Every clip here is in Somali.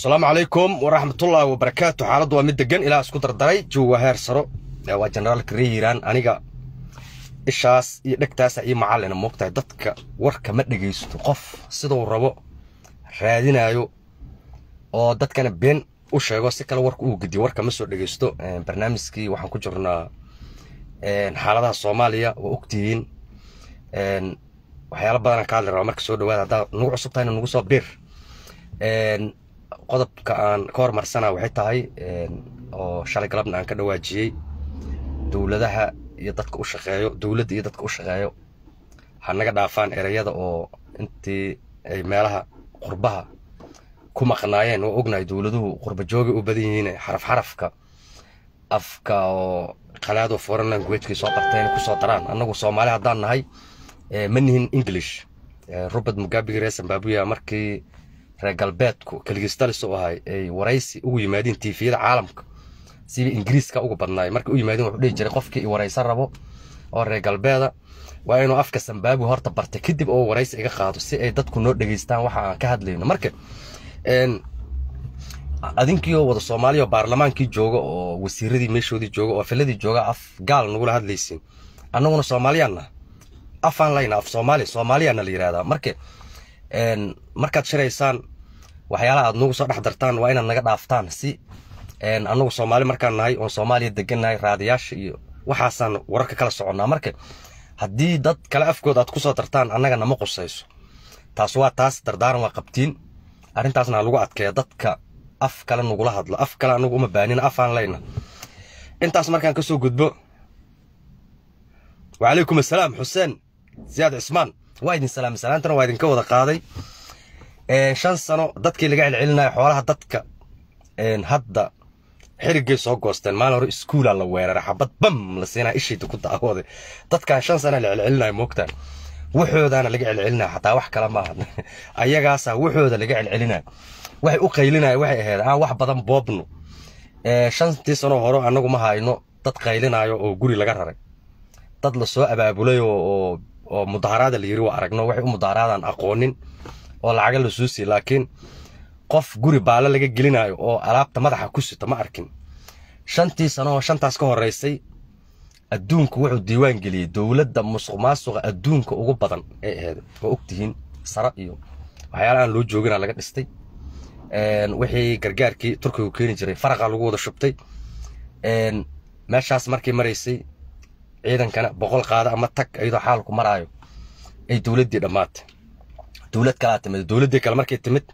asalaamu calaykum waraxmatullaahi wabarakaatu xaaladdu waa mid degan ilaa isku dardaray jooga heer saro waa generaalka ree hiiraan aniga ishaas iyo dhegtaasa iyo macallina moogtahay dadka warka ma dhegaysto qof siduu rabo raadinayo oo dadkana been u sheego si kale warka uu gediyo warka ma soo dhegaysto barnaamijkii waxaan ku jirnaa xaaladaha soomaaliya waa ogtihiin waxyaala badanaan ka hadli rabaa marka soo dhawaada haddaa nagu cusub tahayna nagu soo bir qodobka aan ka hormarsana waxay tahay oo shalay galabna aan ka dhawaajiyey dowladaha iyo dadka u shaqeeyo dowladda iyo dadka u shaqeeyo ha naga dhaafaan ereyada oo intii ay meelaha qurbaha ku maqnaayeen waa ognahay dowladuhu qurba joogay u badan yihiin xaraf xarafka afka oo qalaado foreign languagekii soo barteen kusoo daraan annagu soomaali haddaan nahay ma nihin english robert mugabe reer zimbabwe markii reer galbeedku keligistalis u ahay ay waraysi ugu yimaadeen tiifiyada caalamka siba ingiriiska ugu badnaay markay u yimaadeen wuxuu dhihi jiray qofkii i waraysan rabo oo reer galbeeda waa inuu afka zimbabwe horta bartay kadib oo waraysi iga qaado si ay dadku noo dhegaystaan waxa aan ka hadlayno marka adinkiioo wada soomaaliya oo baarlamaankii jooga oo wasiiradii meeshoodii jooga oo filadii jooga af gaal nagula hadlaysiin annaguna soomaaliyaanna afaan layna af soomaaliya soomaaliyaana la yidhahdaa marka markaad shiraysaan waxyaalaha aad nagu soo dhex dartaan waa inaad naga dhaaftaan si annagu soomaali markaan nahay oon soomaaliya degannahay raadiyaasha iyo waxaasaan wararka kala soconnaa marka haddii dad kale afkood aad kusoo dartaan annaga nama qusayso taas waa taas dardaaran waa qabtiin arrintaasna ha lagu adkeeya dadka af kale nagula hadlo af kale anagu uma baanina afaan layna intaas markaan kasoo gudbo wacalaykum assalaam xuseen siyaad cismaan waa idin salaamay salaantana waa idinka wada qaaday shan sano dadkii laga celcelinayo xoolaha dadka hadda xirigay soo goosteen maalin hore iskuulaa la weeraray xabad bam la siinaa ishayda ku daawooday dadkan shan sana la celcelinayo moogtaan waxoodaana laga celcelinayo xataa wax kale maaha ayagaasa waxooda laga celcelinayo waxay u qaylinaya waxay ahayd aan wax badan boobno shantii sano hore annagu ma hayno dad qaylinayo oo guri laga raray dad lasoo abaabulay oo oo mudaharaada la yiri waa aragno waxay u mudaharaadaan aqoonin oo lacaga la soo siiy laakiin qof guri baale laga gelinayo oo alaabta madaxa ku sito ma arkin shantii sano oo shantaas ka horeysay adduunku wuxuu diiwaan geliyey dowladda musuq maasuqa adduunka ugu badan ay ahayd waa ogtihiin sare iyo waxyaala aan loo joogina laga dhistay wixii gargaarkii turkigu keeni jiray faraqa lagu wada shubtay meeshaas markay maraysay ciidankana boqol qaada ama tag iyadoo xaalku maraayo ay dowladdii dhammaatay dowlad kalaa timid dowladdii kale markay timid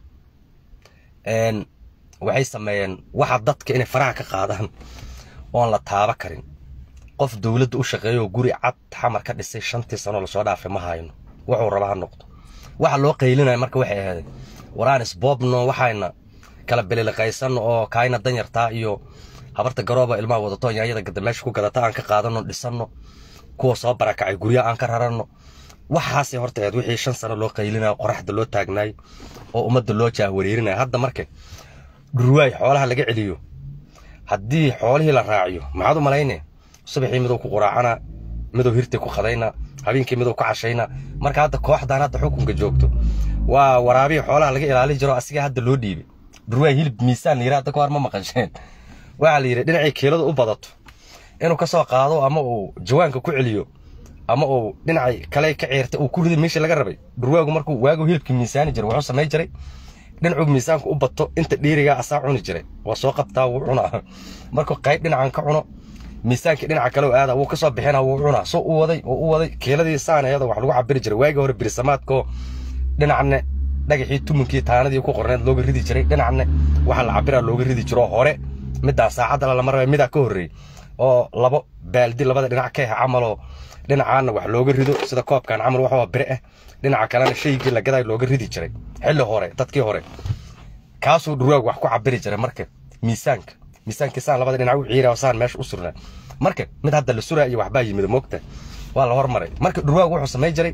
waxay sameeyeen waxa dadka inay faraha ka qaadaan oon la taaba karin qof dowladda u shaqeeya oo guri cad xamar ka dhisay shantii sanoo lasoo dhaafay ma hayno wuxuu raba ha noqdo waxa loo qaylinaya marka waxay ahayd waraan isboobno waxayna kala beliliqaysano oo kaayna danyartaa iyo habarta garooba ilmaha wadato yaanyada gada meesha ku gadata aan ka qaadano dhisano kuwa soo barakacay guryaha aan ka rarano waxaasay horta ahayd wixii shan sano loo qaylinayo qoraxda loo taagnaay oo ummadda loo jaahwareerinaya hadda marka dhurwaay xoolaha laga celiyo haddii xoolihii la raaciyo maxaad u malayne subaxii miduu ku quraacana miduu hirtii ku qadayna habeenkii miduu ku cashayna marka hadda kooxdan hadda xukunka joogto waa waraabihii xoolaha laga ilaalin jiro asiga hadda loo dhiibay dhurwaay hilib miisaan la yidhi hadda ka hor ma maqasheen waxaa la yidhi dhinacii kiilada u badato inuu ka soo qaado ama uu jawaanka ku celiyo ama uu dhinacay kale ka ciirtay uu ku riday meeshii laga rabay dhurwaagu markuu waagu hilibkii miisaani jiray wuxuu samay jiray dhinacuu miisaanku u bato inta dhiirigaa asaa cuni jiray waa soo qabtaa wuu cunaa markuu qayb dhinacan ka cuno miisaankii dhinaca kale aada wuu kasoo bixina wuu cunaa soo u waday oo u waday kiiladii saanayada wax lagu cabiri jiray waagii hore birisamaadkoo dhinacne dhagaxii tumunkii taanadii ku qorneed looga ridi jiray dhinacne waxa la cabiraa looga ridi jiro hore middaa saacadda lama raba midaa ka horreeyey oo labo baaldi labada dhinac ka ah camaloo dhinacaana wax looga rido sida koobkan camal wax waa bire ah dhinaca kalena shaygii la gaday looga ridi jiray xilli hore dadkii hore kaasuu dhurwaag wax ku cabiri jiray marka miisaanka miisaankii saan labada dhinac u ciira saan meesha u surnaa marka mid hadda la suraa iyo waxbaa yimid moogta waa la hormaray marka dhurwaag wuxuu samay jiray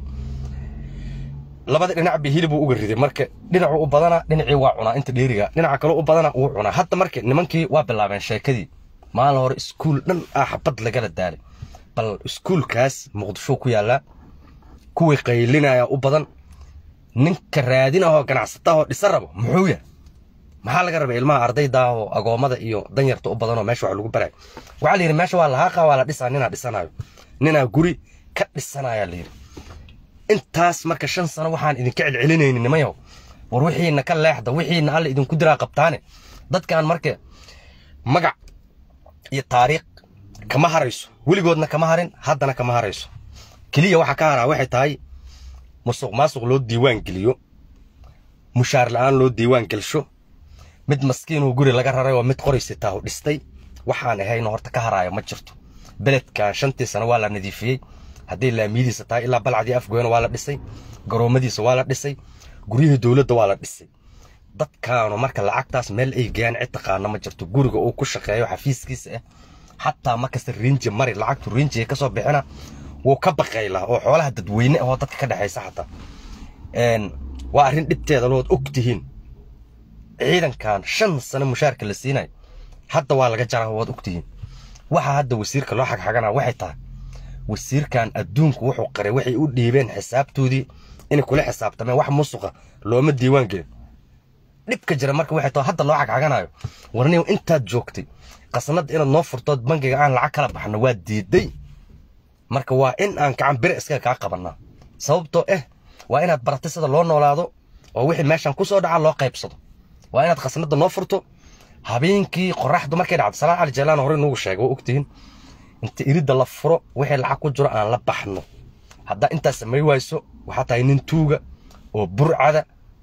labada dhinac bi hilibuu uga riday marka dhinacuu u badana dhinacii waa cunaa inta dheeriga dhinaca kale u badana wuu cunaa hadda marka nimankii waa bilaabeen sheekadii maalin hore iskuul dhan ah xabad lagala daalay bal iskuulkaas muqdisho ku yaallaa kuwii qaylinaya u badan ninka raadinahoo ganacsatahoo dhisa rabo muxuu yahay maxaa laga rabay ilmaha ardayda oo agoomada iyo danyarta u badan oo meesha wax lagu barayo waxaa la yidhi meesha waa lahaaqa waa la dhisaa ninaa dhisanayo ninaa guri ka dhisanaya la yidhi intaas marka shan sano waxaan idinka celcelinaynin nimayow war wixiina ka leexda wixiina alla idinku diraa qabtaane dadkan marka magac iyo taariikh kama harayso weligoodna kama harin haddana kama harayso keliya waxaa ka haraa waxay tahay musuq maasuq loo diiwaan geliyo mushaar la'aan loo diiwaan gelsho mid maskiinuu guri laga raray oo mid qoraysitaa u dhistay waxaan ahayno horta ka haraayo ma jirto beledkan shantii sano waa la nadiifiyey haddii laamiyadiisa tahay ilaa balcadii afgoyna waa la dhisay garoomadiisa waa la dhisay guryihii dowladda waa la dhisay dadkaanu marka lacagtaas meel ay geeyaan cid taqaana ma jirto guriga uu ku shaqeeyo xafiiskiisa ah xataa markasta riinji mari lacagtu riinjiga kasoo bixina wuu ka baqaylaa oo xoolaha dadweyne ahoo dadka ka dhexaysa xataa waa arrin dhibteeda lood og tihiin ciidankan shan sano mushaarka la siinayo hadda waa laga jaraa waad og tihiin waxa hadda wasiirka loo xagxagana waxay tahay wasiirkan adduunku wuxuu qaray waxay u dhiibeen xisaabtoodii inay kula xisaabtameen wax musuqa looma diiwaan gelin dhibka jira marka waxay tahay hadda loo xagxaganayo warniw intaad joogtay qasnada inaad noo furtood bangiga aan lacag kala baxno waa diiday marka waa in aan gacan bire iskaga kaa qabanaa sababtoo ah waa inaad baratay sida loo noolaado oo wixii meeshan ku soo dhaca loo qaybsado waa inaad khasnada noo furto habeenkii qoraxdu markay dhacdo salaan cali jaalaan hore nugu sheegay waa ogtihiin inta iridda la furo wixii lacag ku jiro aan la baxno haddaa intaas samay wayso waxaa tahay nin tuuga oo burcada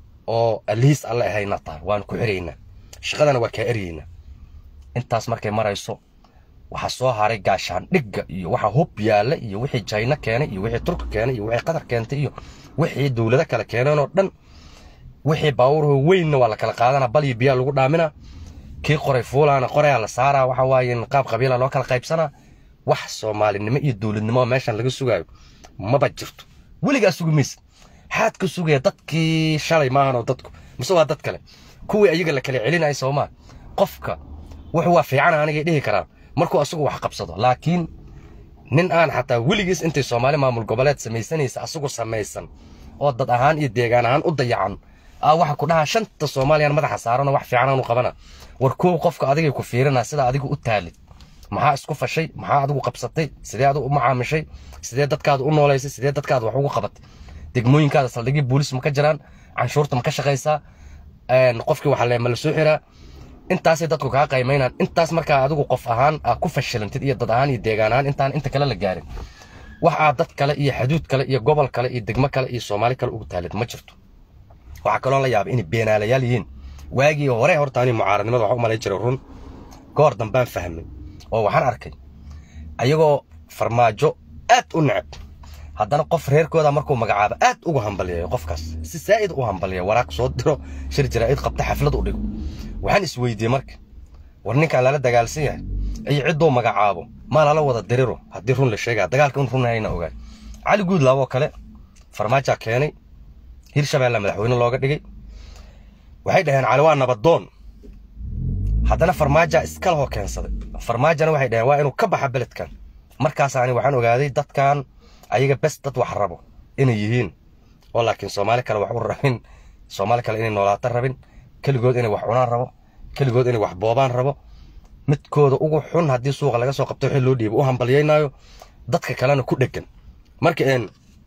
oo alihiis alle ahayna tahay waan ku xiraynaa shaqadana waa kaa eryeynaa intaas markay marayso waxaa soo haray gaashaan dhigga iyo waxa hub yaalla iyo wixii jayna keenay iyo wixii turka keenay iyo wixii qatar keentay iyo wixii dowlado kale keeneen oo dhan wixii baabuurho weynna waa la kala qaadana bal iyo biyaa lagu dhaaminaa kii qoray fuulaana qorayaa la saaraa waxa waaye qaab qabiila loo kala qaybsanaa wax soomaalinimo iyo dowladnimo meeshan laga sugaayo maba jirto weligaa sugi maysa xaad ka sugaya dadkii shalay maahan oo dadku mise waa dad kale kuwii ayaga la kala celinaya soomaa qofka wuxuu waa fiican anigay dhihi karaan markuu asagu wax qabsado laakiin nin aan xataa weligiis intay soomaali maamul goboleed samaysanaysa asagu samaysan oo dad ahaan iyo deegaan ahaan u dayacan aa waxa ku dhahaa shanta soomaaliyaan madaxa saarano wax fiican aanu qabana war koow qofka adigay ku fiirina sida adigu u taalid maxaa isku fashay maxaa adigu qabsatay sidee adigu u macaamishay sidee dadkaada u noolaysay sidee dadkaada wax ugu qabatay degmooyinkaada saldhigii boolis ma ka jiraan canshuurta ma ka shaqaysaa qofkii waxa le ma la soo xiraa intaasay dadku kaa qaymaynaan intaas markaa adigu qof ahaan aa ku fashilantid iyo dad ahaan iyo deegaan ahaan intaan inta kale la gaarin wax aad dad kale iyo xaduud kale iyo gobol kale iyo degmo kale iyo soomaali kale ugu taalid ma jirto waxaa kaloo la yaabay inay beenaalayaal yihiin waagii hore horta ani mucaaradnimada waxaa u malayn jiray run goor dambaan fahmay oo waxaan arkay ayagoo farmaajo aad u necab haddana qof reerkooda markuu magacaabo aad ugu hambaliyayo qofkaas si saa'id u hambaliya waraaq soo diro shir jaraa'id qabta xaflad u dhigo waxaan isweydiiyey marka war ninkaan lala dagaalsan yahay iyo cidduu magacaabo maa lala wada diriro haddii run la sheegaa dagaalka in run hayna ogaay cali guudlaaboo kale farmaajaa keenay hirshabeelle madaxweyne looga dhigay waxay dhaheen cali waa nabadoon haddana farmaajaa iskalahoo keensaday farmaajana waxay dhaheen waa inuu ka baxa beledkan markaasaani waxaan ogaaday dadkan ayaga bes dad wax rabo inay yihiin oo laakiin soomaali kale wax u rabin soomaali kale inay noolaato rabin keligood inay wax cunaan rabo keligood inay wax boobaan rabo midkooda ugu xun haddii suuqa laga soo qabto wixii loo dhiibo u hambalyaynaayo dadka kalena ku dheggan marka een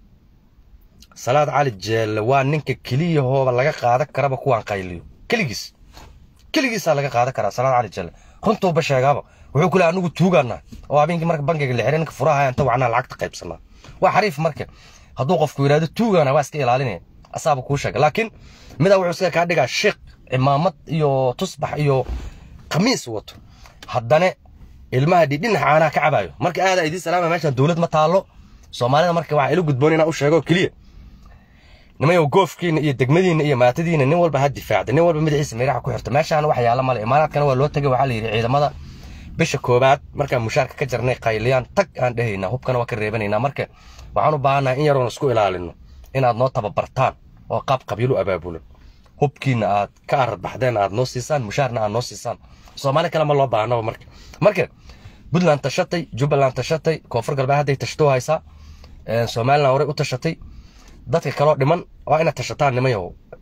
salaad cali jeelle waa ninka keliyahooba laga qaadan karaba kuwaan qayliyo keligiis keligiisaa laga qaadan karaa salaad cali jeelle runtuuba sheegaaba wuxuu ku leey anigu tuugaanaa oo habeenkii marka bangiga la xiray ninka furaha inta wacnaa lacagta qaybsanaa waa xariif marka hadduu qofku yidhahdo tuugaana waa iska ilaalinaya asaaba kuu sheega laakiin midaa wuxuu iska kaa dhigaa sheekh cimaamad iyo tusbax iyo khamiis wato haddana ilmaha dhidhinax caanaha ka cabaayo marka aadaa idiin salaama meeshan dowlad ma taallo soomaalida marka waxaa ila gudboon inaa u sheego keliya nimayow goofkiina iyo degmadiina iyo maatadiina nin walba ha difaacda nin walba madaxiisa meeraha ku xirta meeshaana wax yaala male imaaraadkana waa loo tegay waxaa la yidhi ciidamada bisha koobaad markaan mushaarka ka jarnay qayliyaan tag aan dhehaynaa hubkana waa ka reebanaynaa marka waxaan u baahannahay in yaroon isku ilaalino inaad noo tababartaan oo qaab qabiilu abaabulan hubkiina aad ka aradbaxdeen aad noo siisaan mushaarna aad noo siisaan soomaali kale ma loo baahnaba marka marka puntland tashatay jubbaland tashatay koonfur galbeed hadday tashto haysaa somaliland horey u tashatay dadka kaloo dhiman waa inaad tashataan nimayow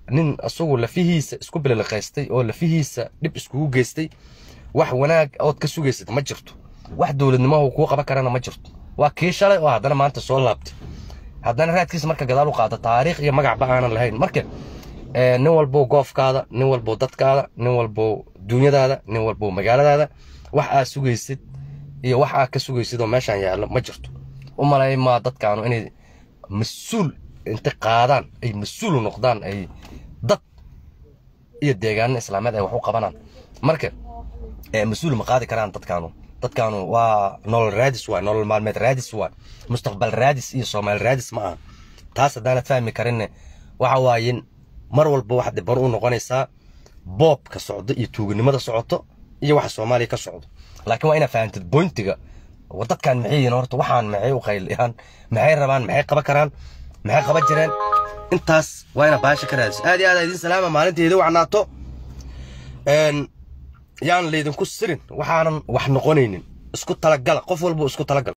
nin isagu lafihiisa isku bililiqaystay oo lafihiisa dhib iskugu geystay wax wanaag ood ka sugaysad ma jirto wax dowladnimahu kuu qaban karana ma jirto waa kii shalay oo haddana maanta soo laabtay haddana raadkiisa marka gadaal u qaado taariikh iyo magacba aanan lahayn marka nin walbow goofkaada nin walbow dadkaada nin walbow duunyadaada nin walbow magaaladaada wax aad sugaysid iyo wax aad ka sugaysid oo meeshaan yaallo ma jirto u malay maa dadkaanu inay mas-uul inta qaadaan ay mas-uul u noqdaan ay dad iyo deegaano islaameed ay wax u qabanaan marka mas-uul ma qaadi karaan dadkaanu dadkaanu waa nolol raadis waay nolol maalmeed raadis waay mustaqbal raadis iyo soomaali raadis ma aha taas haddaanad fahmi karinne waxa waaye mar walba waxaad dhiban u noqonaysaa boobka socdo iyo tuuganimada socoto iyo waxa soomaaliya ka socdo laakiin waa inaad fahamtid boyntiga dadkan maxay yihiin horta waxaan maxay u qayliyaan maxay rabaan maxay qaban karaan maxay qaban jireen intaas waa inaad baasha ka raadiso aad iyo aad idin salaama maalinteeda wacnaato yaan laydinku sirin waxaanan wax noqonaynin isku talagala qof walba isku talagal